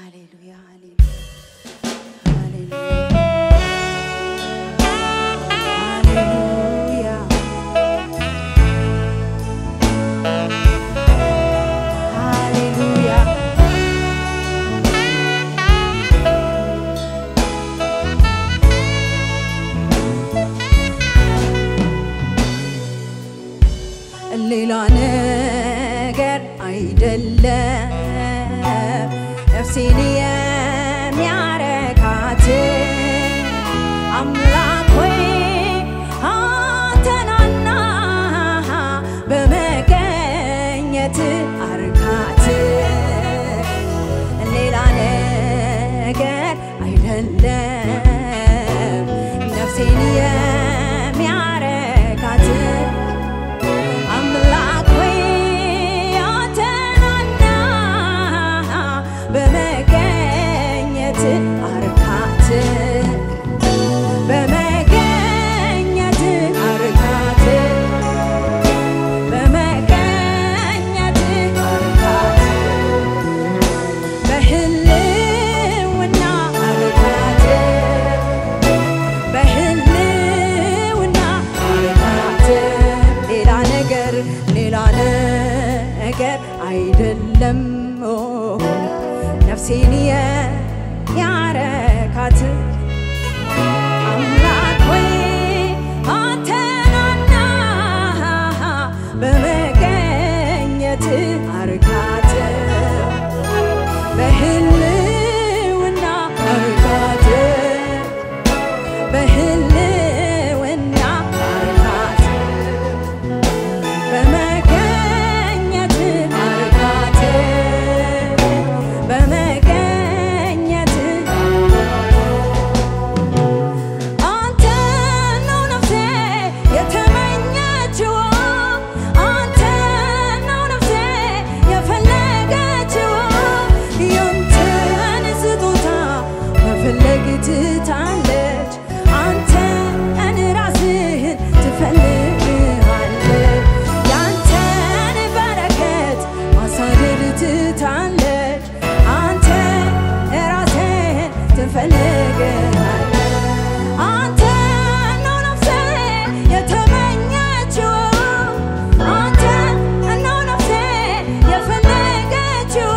ሃሌሉያ ሃሌሉያ ሃሌሉያ ሃሌሉያ ሌላ ነገር አይደለም ነፍሴን የሚያረካት አምላክ ሆይ አንተናና በመገኘት አርካት ሌላ ነገር አይደለም ነፍሴን የሚያረካት አምላክ ሆይ አንተናና በመገኘት አርካት በመገኘት አርካት በመገኘት አርካት በህልውና አርካት በህልውና አርካት ሌላ ነገር ሌላ ነገር አይደለም ኦ፣ ነፍሴን የሚያረካት አምላክ ሆይ አንተናና በመገኘት አርካት በህልውና አርካት በህልውና አርካት በመገኘት አርካት በመገኘት አንተ ነው ነፍሴ የተመኘችው አንተ ነው ነፍሴ የፈለገችው ያንተን ስጦታ መፈለግ ትታለች አንተን ራስህን ትፈልግሃለች ያንተን በረከት ማሳደድ ትታለች አንተ ራስህን ትፈልግሃለች አንተ ነው ነፍሴ የተመኘችው አንተ ነው ነፍሴ የፈለገችው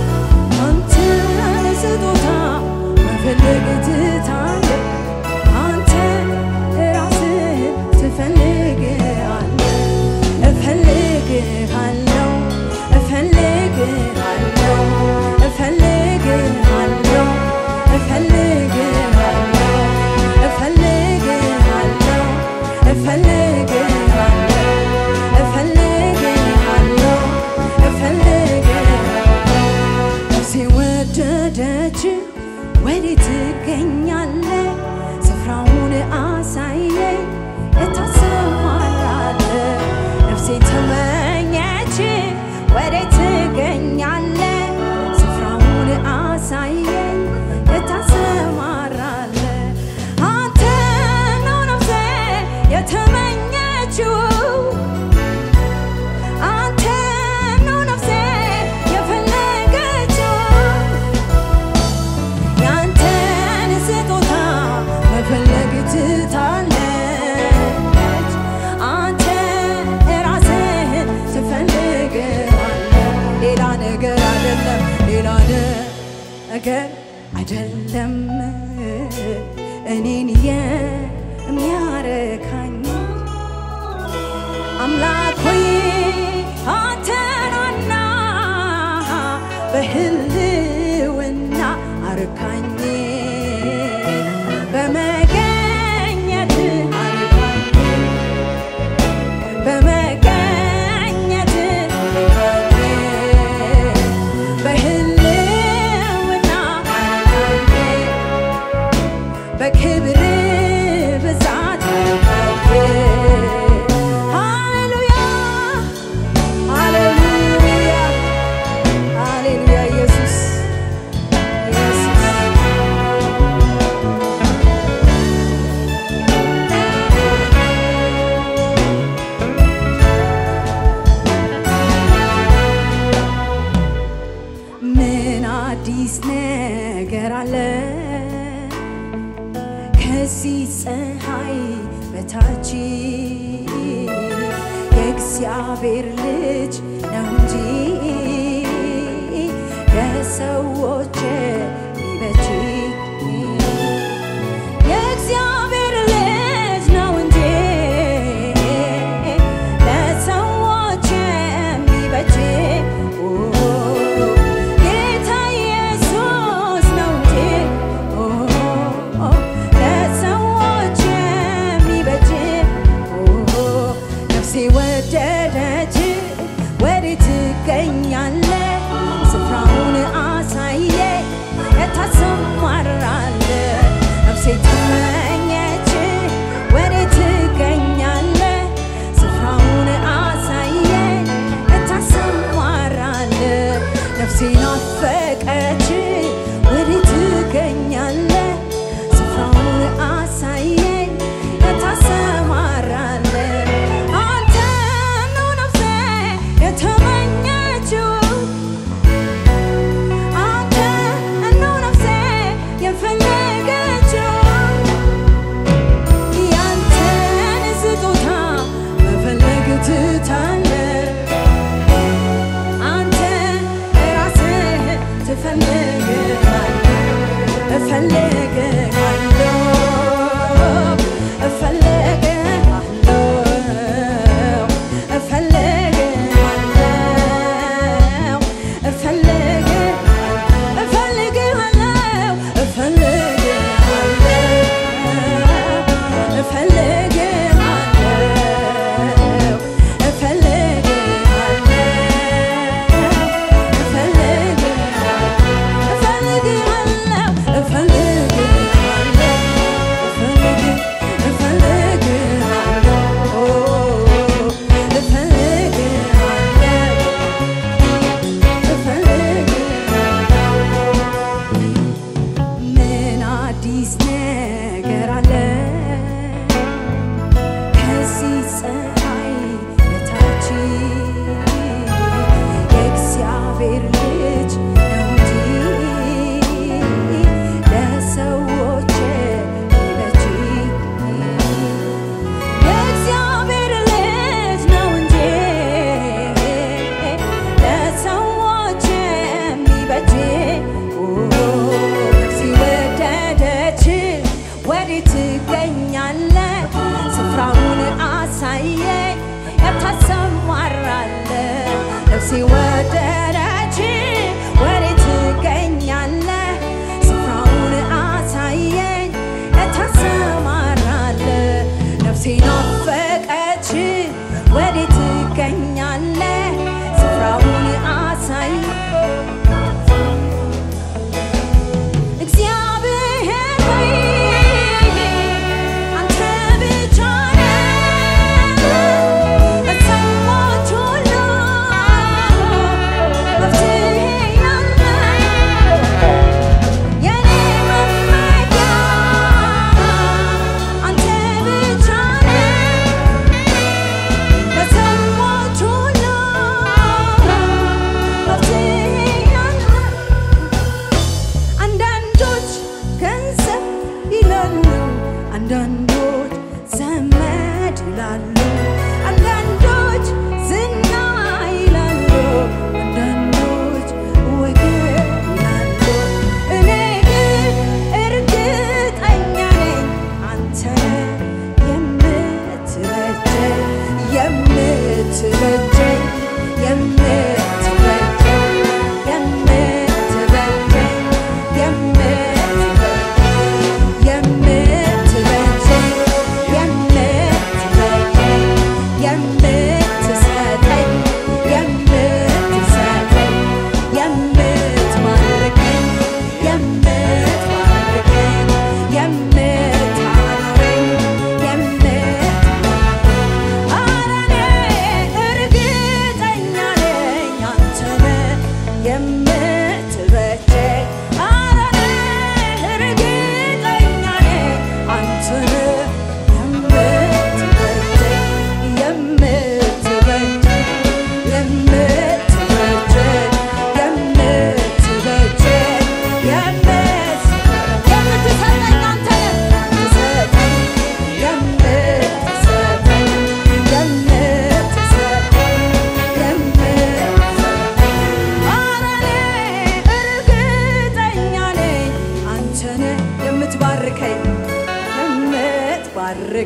አንተን ስጦታ መፈለግ ትታለች አንተ ራስህን ትፈልግሃለህ እፈልግሃለሁ እፈልግሃለሁ እፈልግሃለሁ እፈልግሃለሁ እፈልግሃለሁ እፈልግሃለሁ እፈልግሃለሁ እፈልግሃለሁ ነፍሴ ወደደች ወዴት ትገኛለህ? ስፍራውን አሳየኝ እታሰማራለህ። ነፍሴ ተመኘች ወዴት ትገኛለህ? ስፍራውን አሳየኝ እታሰማራለህ። አንተ ነው ነፍሴ የተመኘችው አንተ ነው ነፍሴ የፈለገችው ያንተን ስጦታ መፈለግ ትታለች አንተ ራስህን ትፈልግሃለህ ሌላ ነገር አይደለም ሌላ ነገር አይደለም እኔን የሚያረካኝ አምላክ ሆይ አንተናና በህልውና አርካኝ በመገኘት አርካኝ በመገኘት አርካኝ በህልውና አርካኝ በክብር ብዛት ሃሌሉያ ሃሌሉያ ሃሌሉያ ኢየሱስ ኢየሱስ የእግዚአብሔር ልጅ ነው እንጂ ለሰዎች የሚበጅ የእግዚአብሔር ልጅ ነው እንጂ ለሰዎች የሚበጅ ጌታ ኢየሱስ ነው እንጂ ለሰዎች የሚበጅ ነፍሴ ወደደች ወዴት ትገኛለ ስፍራውን አሳየ የታሰማራለ ነፍሴ ተመኘች ወዴት ትገኛለ ስፍራውን አሳየ የታሰማራለ ነፍሴ ናፈቀች ወዴት ትገኛለ ስፍራውን አሳየኝ የታሰማራለ አንተ ነው ነፍሴ የተመኘችው አንተ ነው ነፍሴ የፈለገችው ያንተን ስጦታ መፈለግ ትታለህ አንተ ራስህ ትፈልጋለህ እፈልግሃለሁ እፈልግሃለሁ እፈልግሃለሁ እፈልግሃለሁ እፈልግሃለሁ እፈልግሃለሁ ምን አዲስ ነገር አለ ከዚህ ፀሐይ በታች የእግዚአብሔር ልጅ ነው እንጂ ለሰዎች የሚበጅ የእግዚአብሔር ልጅ ነው እንጂ ለሰዎች የሚበጅ ነፍሴ ወደደች ወዴት ትገኛለህ? ስፍራውን አሳየኝ የታሰማራለህ። ነፍሴ ወደደች ወዴት ትገኛለህ? ስፍራውን አሳየኝ የታሰማራለህ። ነፍሴ ናፈቀች ወዴት ትገኛለህ? ስፍራውን አሳየኝ እግዚአብሔር ሆይ አንተ ብቻ ነህ በሰዎች ሁሉ መፍትሄ ያለህ የኔ መመኪያ አንተ ብቻ ነህ በሰዎች ሁሉ መፍትሄ ያለህ አንዳንዶች ገንዘብ ይላሉ፣ አንዳንዶች ዘመድ ይላሉ፣ አንዳንዶች ዝና ይላሉ፣ አንዳንዶች ወገን ይላሉ። እኔ ግን እርግጠኛ ነኝ አንተ የምትበጀኝ የምትበጀኝ የምትበጀኝ የምትበጀኝ የምትበጀኝ የምትበጀኝ የምትሰጠኝ የምትሰጠኝ የምትማርከኝ የምትማርከኝ የምታኖረኝ የምት ኧረ እኔ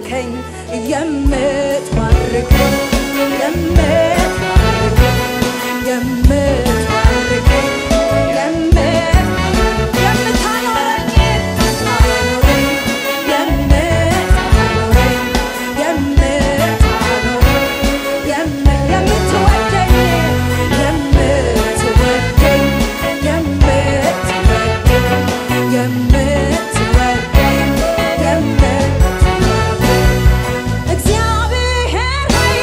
የምትባርከኝ የምትባርከኝ የምትባርከኝ የምትባርከኝ የምት- የምታኖረኝ ታኖረኝ የምታኖረኝ የምታኖረኝ የም- የምትወደኝ የምትወደኝ የምትወደኝ የምትወደኝ የምትወደኝ እግዚአብሔር ሆይ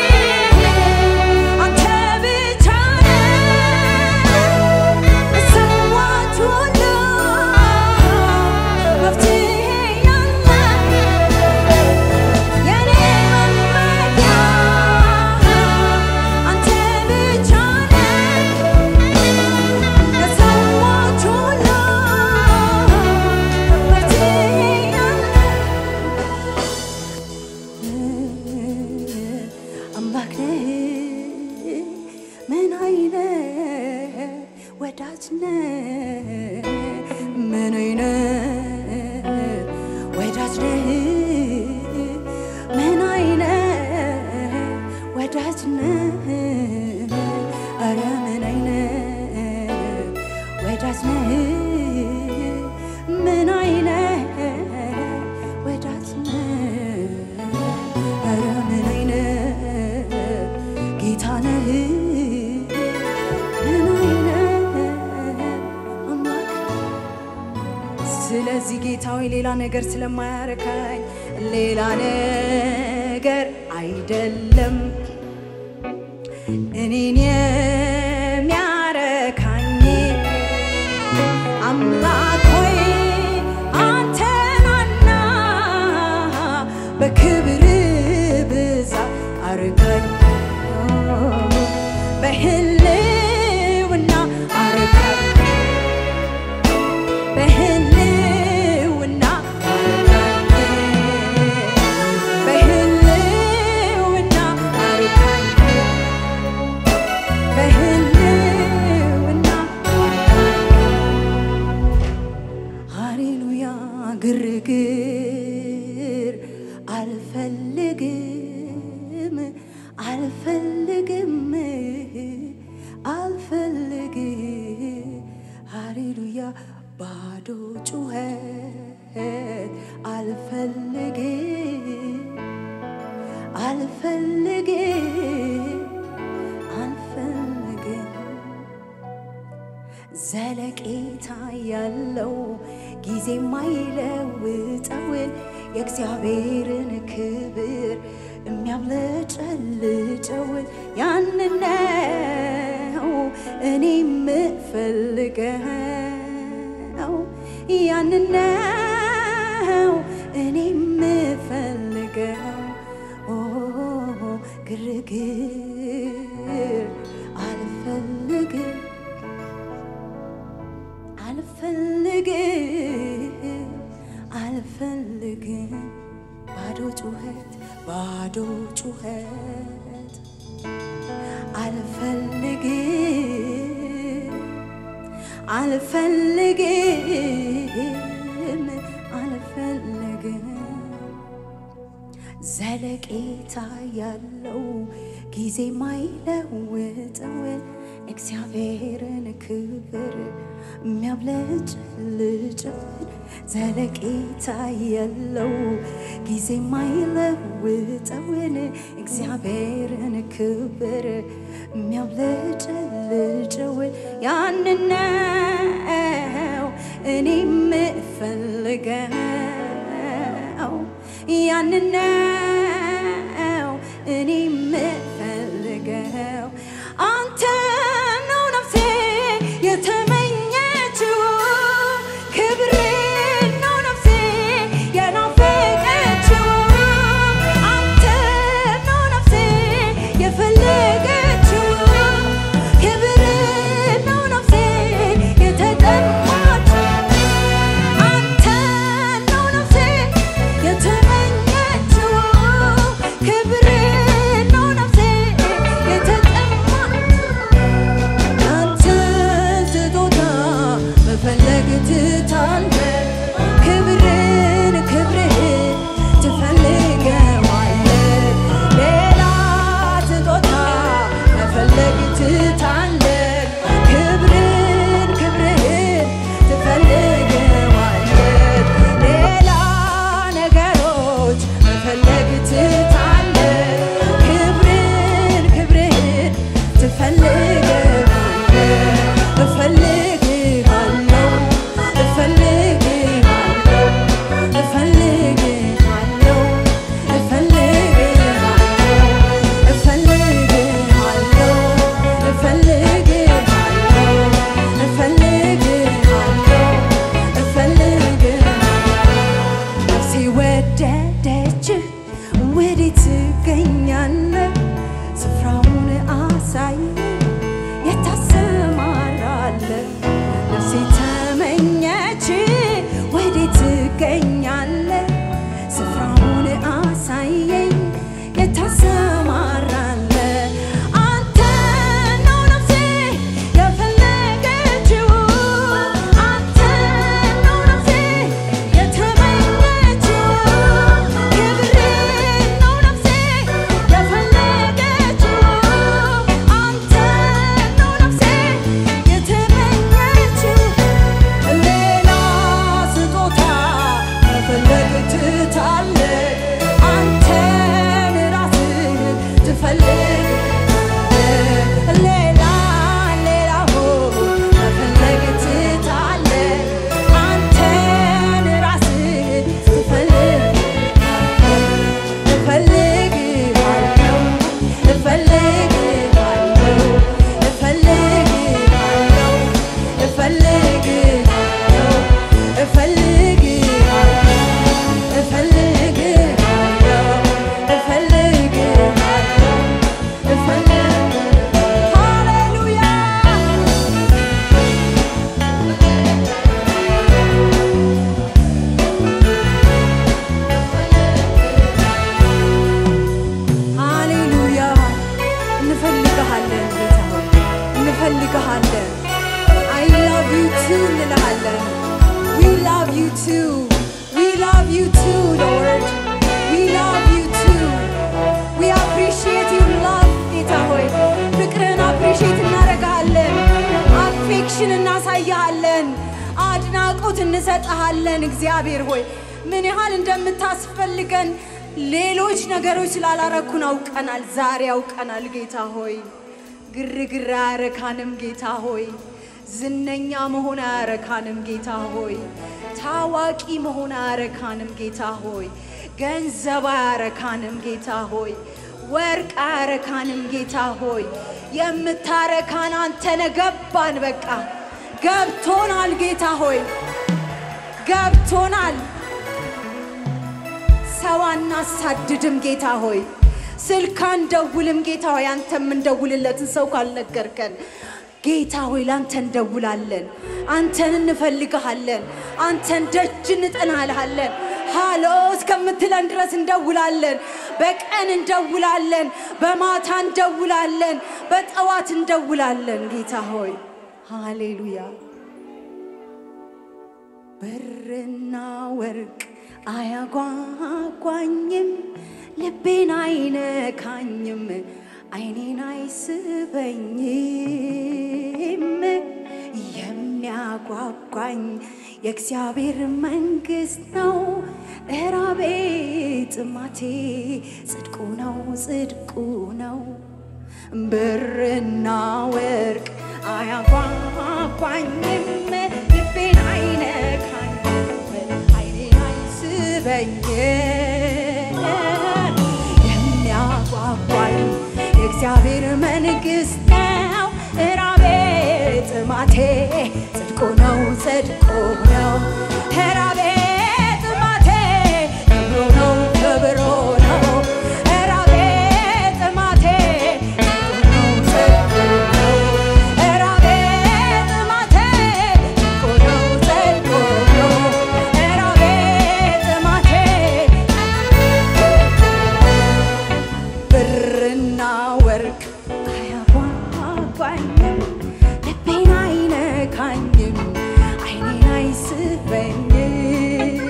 አንተ ብቻ ነህ ሰዎች ሁሉ መፍትሄ ያለህ የኔ መመኪያ አንተ ብቻ ነህ ለሰዎች ሁሉ መፍትሄ ያለህ አምላክ ነህ ምን አይነት ወዳጅ ነህ ምን አይነት ወዳጅ ነህ ምን አይነት ወዳጅ ነህ ኧረ ምን አይነት ወዳጅ ነህ ምን አይነት ወዳጅ ነህ ኧረ ምን አይነት ጌታ ነህ ምን አይነት አምላክ ስለዚህ ጌታዊ ሌላ ነገር ስለማያረካኝ ሌላ ነገር አይደለም እኔን የሚያረካኝ አምላክ ሆይ አንተናና በክብር ብዛት አርካኝ በህልውና አርካኝ በህልውና አርካኝ በህልውና አርካኝ በህልውና ሃሌሉያ ግርግር አልፈልግም አልፈልግም አልፈልግ ሃሌሉያ ባዶ ጩኸት አልፈልግ አልፈልግ አልፈልግም ዘለቄታ ያለው ጊዜ ማይለውጠውን የእግዚአብሔርን ክብር የሚያብለጨልጨውን ያንን ነው እኔ የምፈልገው ያንን ነው እኔ የምፈልገው ኦ ግርግር አልፈልግም አልፈልግም አልፈልግም ባዶ ጩኸት ባዶ ጩኸት አልፈልግም አልፈልግም አልፈልግም ዘለቄታ ያለው ጊዜ ማይለውጠውን እግዚአብሔርን ክብር የሚያብለጭልጭን ዘለቄታ ያለው ጊዜ ማይለውጠውን እግዚአብሔርን ክብር የሚያብለጭልጭውን ያንን ነው እኔ የምፈልገው ያንን ነው እኔ የምፈልገው አንተ ነው ነፍሴ የተመኘችው ክብር ነው ነፍሴ የናፈቀችው አንተ ነው ነፍሴ የፈለገችው ክብር ነው ነፍሴ የተጠማችው አንተ ነው ነፍሴ የተመኘችው ትሰማራለህ። አንተ ነው ነፍሴ የፈለገችው፣ አንተ ነው ነፍሴ የተመኘችው። ክብሬ ነው ነፍሴ የፈለገችው፣ አንተ ነው ነፍሴ የተመኘችው። ሌላ ስጦታ መፈለግ ትታለህ፣ አንተን ራስህ ትፈልጋለህ። ሌላ ሌላው መፈለግ ትታለህ፣ አንተን ራስህ ትፈልጋለህ። እፈልግሃለሁ እፈልግሃለሁ እፈልግሃለሁ እፈልግሃለሁ እፈልግሃለሁ እፈልግሃለሁ እፈልግሃለሁ እፈልግሃለሁ ሃሌሉያ ሃሌሉያ እንፈልግሃለን ጌታ ሆይ እንፈልግሃለን አይ ላቭ ዩ ቱ እንልሃለን ዊ ላቭ ዩ ቱ ዊ ላቭ ዩ ቱ ሎርድ ዊ ላቭ ዩ ቱ ዊ አፕሪሺየት ዩር ላቭ ጌታ ሆይ ፍቅርን አፕሪሺየት እናደርግሃለን አፌክሽን እናሳይሃለን አድናቆት እንሰጥሃለን እግዚአብሔር ሆይ ምን ያህል እንደምታስፈልገን ሌሎች ነገሮች ስላላረኩን አውቀናል። ዛሬ አውቀናል ጌታ ሆይ። ግርግር አያረካንም ጌታ ሆይ። ዝነኛ መሆን አያረካንም ጌታ ሆይ። ታዋቂ መሆን አያረካንም ጌታ ሆይ። ገንዘብ አያረካንም ጌታ ሆይ። ወርቅ አያረካንም ጌታ ሆይ። የምታረካን አንተነ ገባን። በቃ ገብቶናል ጌታ ሆይ ገብቶናል። ሰው አናሳድድም ጌታ ሆይ። ስልክ አንደውልም ጌታ ሆይ። አንተ የምንደውልለትን ሰው ካልነገርከን ጌታ ሆይ ለአንተ እንደውላለን። አንተን እንፈልግሃለን። አንተን ደጅ እንጥናልሃለን። ሃሎ እስከምትለን ድረስ እንደውላለን። በቀን እንደውላለን፣ በማታ እንደውላለን፣ በጠዋት እንደውላለን። ጌታ ሆይ ሃሌሉያ። ብርና ወርቅ አያጓጓኝም፣ ልቤን አይነካኝም፣ አይኔን አይስበኝም። የሚያጓጓኝ የእግዚአብሔር መንግሥት ነው። እራቤ ጥማቴ ጽድቁ ነው ጽድቁ ነው። ብርና ወርቅ አያጓጓኝም፣ ልቤን አይነካኝም፣ አይኔን አይስበኝም። የሚያጓጓኝ የእግዚአብሔር መንግሥት ነው። እራቤ ጥማቴ ጽድቁ ነው ጽድቁ ነው። እራቤ ጥማቴ ክብሩ ነው ክብሩ ነው። እራቤ ጥማቴ ጽድቁ ነው ጽድቁ ነው። እራቤ ጥማቴ ጽድቁ ነው ጽድቁ ነው። እራቤ ጥማቴ ብርና ወርቅ አያጓጓኝም፣ ልቤን አይነካኝም፣ አይኔን አይስበኝም።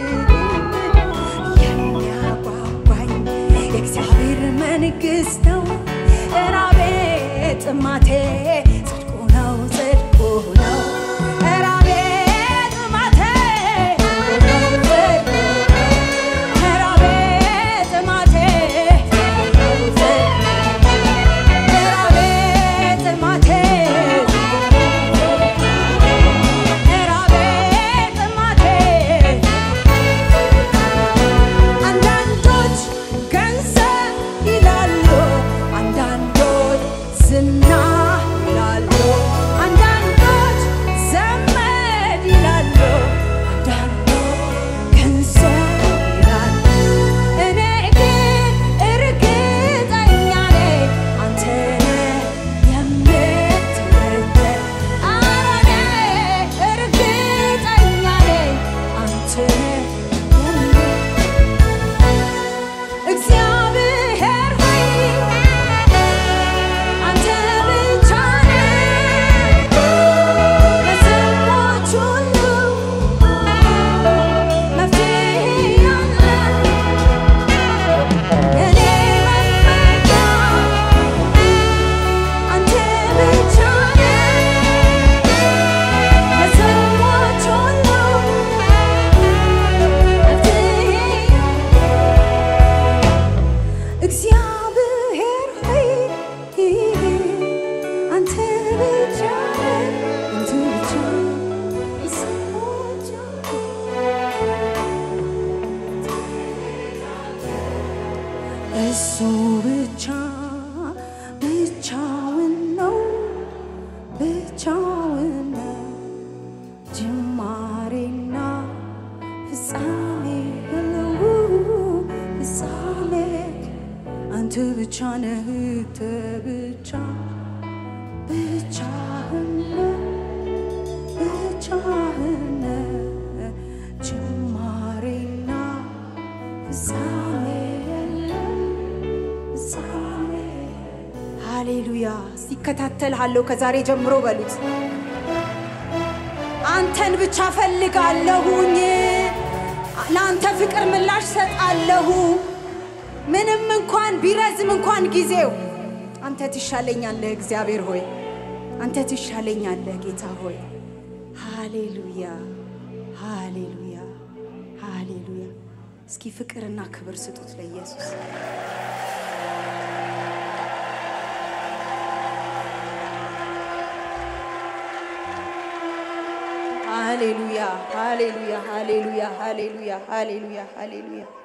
የሚያጓጓኝ የእግዚአብሔር መንግሥት ነው። እራቤ ጥማቴ ጽድቁ ነው ጽድቁ ነው። እራቤ ጥማቴ ጽድቁ ነው ጽድቁ ነው። እራቤ ጥማቴ ጽድቁ ነው ጽድቁ ነው። እራቤ ጥማቴ እራቤ ጥማቴ አንዳንዶች ገንዘብ ይላሉ፣ አንዳንዶች ዝና ብቻ ብቻውን ነው ብቻውን ነው ጅማሬና ፍጻሜ የለው ፍጻሜ አንተ ብቻ ነህ አንተ ብቻ ብቻህን ነህ ብቻህን ነህ ጅማሬና ፍጻሜ የለው ፍጻሜ ሃሌሉያ ሲከታተልሃለሁ ከዛሬ ጀምሮ በሉት አንተን ብቻ ፈልጋለሁኝ ለአንተ ፍቅር ምላሽ ሰጣለሁ ምንም እንኳን ቢረዝም እንኳን ጊዜው አንተ ትሻለኛለህ እግዚአብሔር ሆይ አንተ ትሻለኛለህ ጌታ ሆይ ሃሌሉያ ሃሌሉያ ሃሌሉያ እስኪ ፍቅርና ክብር ስጡት ለኢየሱስ ሃሌሉያ ሃሌሉያ ሃሌሉያ ሃሌሉያ ሃሌሉያ ሃሌሉያ